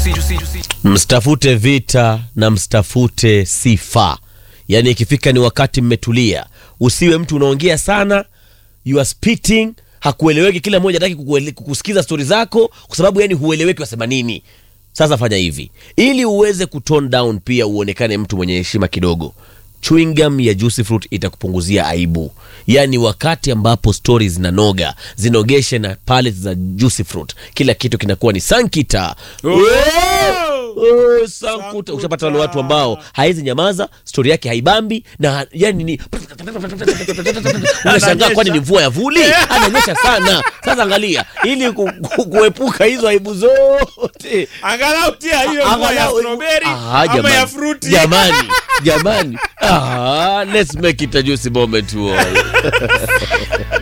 msitafute vita na msitafute sifa yaani ikifika ni wakati mmetulia usiwe mtu unaongea sana you are spitting hakueleweki kila mmoja hataki kukuele- kukusikiza stori zako kwa sababu yani hueleweki wasema nini sasa fanya hivi ili uweze kutone down pia uonekane mtu mwenye heshima kidogo chewing gum ya juicy fruit itakupunguzia aibu yaani wakati ambapo stori zinanoga zinogeshe na palette za juicy fruit kila kitu kinakuwa ni sankita Oh, sankuta ushapata wale watu ambao hawezi nyamaza stori yake haibambi na yani ni unashangaa kwani ni mvua ya vuli ananyesha sana sasa angalia ili ku, ku, kuepuka hizo aibu zote angalau tia hiyo mvua ya Angalau- strawberry Ah, ama jamani. ya fruti jamani jamani ah, let's make it a juicy moment to all